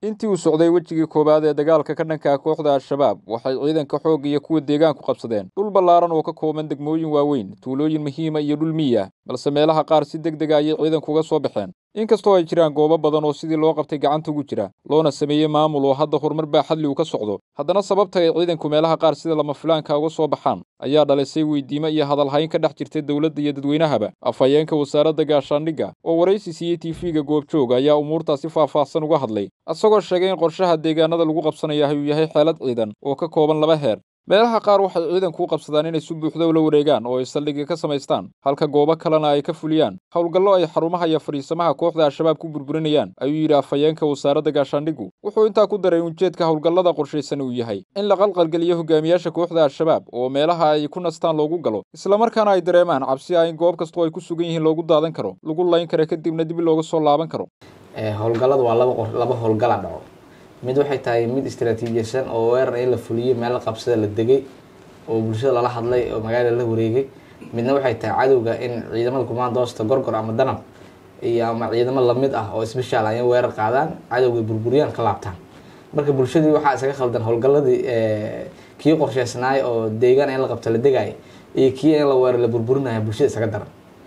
intii uu socday wejigii koowaad ee dagaalka ka dhanka kooxda al-shabaab waxay ciidanka xoogga iyo kuwa deegaanku qabsadeen dhul ballaaran oo ka kooban degmooyin waaweyn tuulooyin muhiima iyo dhul miyi ah balse meelaha qaar si deg dega ayay ciidanku uga soo baxeen inkastoo ay jiraan goobo badan oo sidii loo qabtay gacanta ugu jira loona sameeyey maamul oo hadda horumar baa xadli uu ka socdo haddana sababta ay ciidanku meelaha qaar sida lama filaanka uga soo baxaan ayaa dhalisay weydiimo iyo hadalhayn ka dhex jirta dowladda iyo dadweynahaba afhayeenka wasaaradda gaashaandhigga oo waraysi siiyey tv-ga goobjoog ayaa umuurtaasi faahfaahsan uga hadlay isagoo sheegay in qorshaha deegaanada lagu qabsanaya uu yahay xeelad ciidan oo ka kooban laba heer meelaha qaar waxay ciidanku u qabsadaan inay si buuxda ula wareegaan oo ay saldhigga ka samaystaan halka goobo kalena ay ka fuliyaan howlgallo ay xarumaha iyo fadhiisamaha kooxda al-shabaab ku burburinayaan ayuu yidhi afhayeenka wasaaradda gaashaandhiggu wuxuu intaa ku daray ujeedka howlgallada qorshaysan uu yahay in la qalqalgeliyo hogaamiyaasha kooxda al-shabaab oo meelaha ay ku nastaan loogu galo islamarkaana ay dareemaan cabsi ah in goob kastoo ay ku sugan yihiin loogu daadan karo lagu layn kara kadibna dib looga soo laaban karo howlgalladu waa laba laba howlgala dhaco mid waxay tahay mid istraatiijiysan oo weerar in la fuliyo meel la qabsada la degay oo bulshada lala hadlay oo magaalada la wareegay midna waxay tahay cadowga in ciidamada kumaandoosta gorgor ama danab iyo ama ciidamo lamid ah oo sbeshaal ay weerar qaadaan cadowga burburiyaan ka laabtaan marka bulshadii waxaa isaga khaldan howlgaladii kii qorsheysnaay oo deegaan in la qabto la degaay iyo kii in la weerar la burburinaya bulshada isaga daran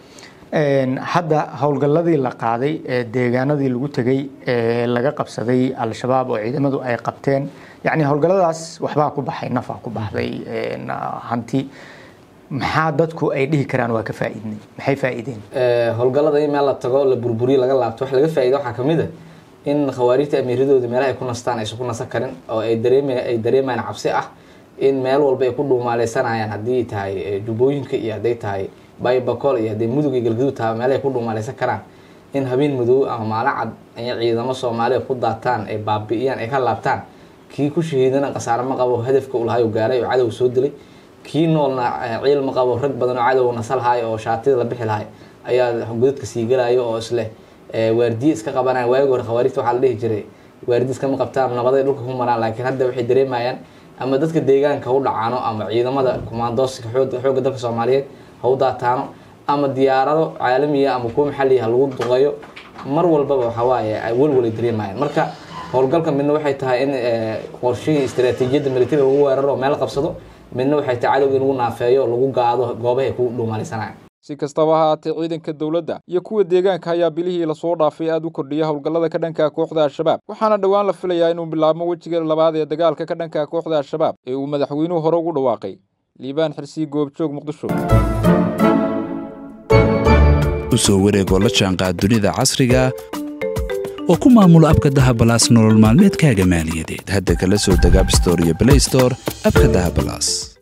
hadda howlgalladii la qaaday ee deegaanadii lagu tegay ee laga qabsaday al-shabaab oo ciidamadu ay qabteen yacni howlgalladaas waxbaa ku baxay nafaa ku baxday hanti maxaa dadku ay dhihi karaan waa ka faa'iidnay maxay faa'iideen howlgallada in meel la tago la burburiyo laga laabto wax laga faa'iida waxaa kamid a in khawaarijta amiiradooda meelaha ay ku nastaan aysan ku nasan karin oo ay dareem ay dareemayaan cabsi ah in meel walba ay ku dhuumaaleysanayaan haddii tahay jubbooyinka iyo hadday tahay baybacol iyo haddii mudug iyo galgaduud taha meelahay ku dhuumaaleysan karaan in habeen madow ama maalin cad ay ciidamo soomaaliya ku daataan ay baabi'iyaan ay ka laabtaan kii ku shahiidana khasaare ma qabo hadafka uu lahay gaaray oo cadow soo dilay kii noolna ciil ma qabo rag badan oo cadow nasalhaay oo shaatida la bixi lahay ayaa godadka sii galayo oo isleh waardiye iska qabanaya waagi hore khawaarijta waxaa la dhihi jiray waardiye iskama qabtaan nabaday dhulka ku maraan laakiin hadda waxay dareemayaan ama dadka deegaanka u dhacaano ama ciidamada kumaandooska xoogga dalka soomaaliyeed ha u daataano ama diyaarado caalamiya ama kuwa maxalliya ha lagu duqeeyo mar walbaba waxawaaye ay welwalay dareemayaan marka howlgalka midna waxay tahay in qorshihii istaraatiijiyadda militariga lagu weeraro oo meel qabsado midna waxay tahay cadowga in lagu naafeeyo oo lagu gaado goobahay ku dhuumaaleysanayaan si kastaba ha haatee ciidanka dowladda iyo kuwa deegaanka ayaa bilihii lasoo dhaafay aad u kordhiya howlgallada ka dhanka kooxda al-shabaab waxaana dhowaan la filayaa inuu bilaabmo wejiga labaad ee dagaalka ka dhanka kooxda al-shabaab ee uu madaxweynuhu hore ugu dhawaaqay liibaan xirsiyi goobjoog muqdisho u soo wareegoo la jaanqaad dunida casriga oo ku maamulo abka dahabalaas nolol maalmeedkaaga maaliyadeed hadda kala soo deg abstore iyo blaystore abka dahabalaas